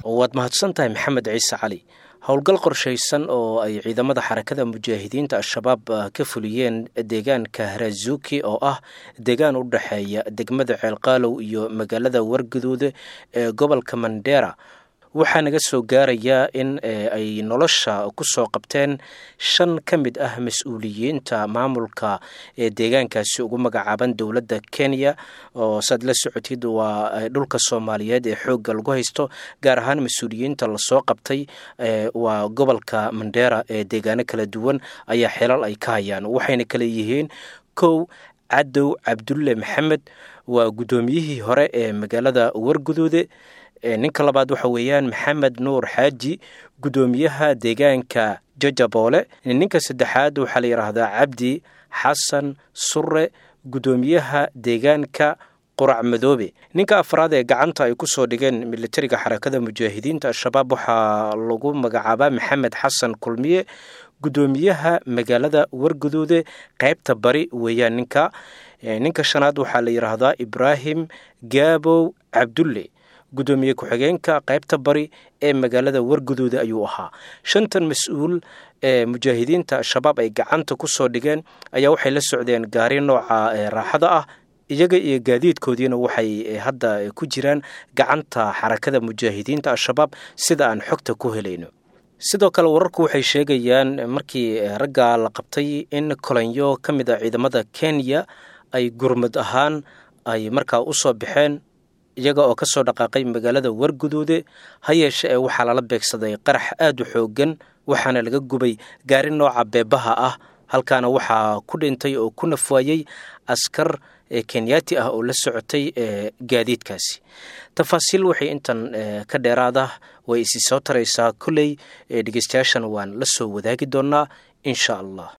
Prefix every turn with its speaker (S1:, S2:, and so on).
S1: waad mahadsan tahay maxamed ciise cali howlgal qorshaysan oo ay ciidamada xarakada mujaahidiinta al-shabaab ka fuliyeen deegaanka harazuki oo ah deegaan u dhexeeya degmada ceelqaalow iyo magaalada warguduude ee gobolka mandera waxaa naga soo gaarayaa in ay nolosha ku soo qabteen shan ka mid ah mas-uuliyiinta maamulka ee deegaankaasi ugu magacaaban dowladda kenya oo saad la socotid waa dhulka soomaaliyeed ee xoogga lagu haysto gaar ahaan mas-uuliyiinta lasoo qabtay waa gobolka mandera ee deegaano kala duwan ayaa xelal ay ka hayaan waxayna kale yihiin kow cadow cabdulle maxamed waa guddoomiyihii hore ee magaalada warguduude ninka labaad waxa weeyaan maxamed nuur xaaji guddoomiyaha deegaanka jajaboole ninka saddexaad waxaa la yidhaahdaa cabdi xasan sure guddoomiyaha deegaanka qurac madoobe ninka afraad ee gacanta ay ku soo dhigeen militariga xarakada mujaahidiinta al-shabaab waxaa lagu magacaabaa maxamed xasan kulmiye guddoomiyaha magaalada warguduude qaybta bari weeyaan ninka ninka shanaad waxaa la yidhaahdaa ibraahim gaabow cabdulle guddoomiye ku-xigeenka qaybta bari ee magaalada warguduuda ayuu ahaa shantan mas-uul ee mujaahidiinta al-shabaab ay gacanta ku soo dhigeen ayaa waxay la socdeen gaari nooca raaxada ah iyaga iyo gaadiidkoodiina waxay hadda ku jiraan gacanta xarakada mujaahidiinta al-shabaab sida aan xogta ku helayno sidoo kale wararku waxay sheegayaan markii ragga la qabtay in kolonyo ka mid a ciidamada kenya ay gurmad ahaan ay markaa u soo baxeen iyaga oo ka soo dhaqaaqay magaalada warguduude ha yeeshe ee waxaa lala beegsaday qarax aad u xooggan waxaana laga gubay gaari nooca beebaha ah halkaana waxaa ku dhintay oo ku nafwaayey askar kenyaati ah oo la socotay gaadiidkaasi tafaasiil waxay intan ka dheeraada way isi soo taraysaa kolley dhegeystayaashan waan la soo wadaagi doonaa insha allah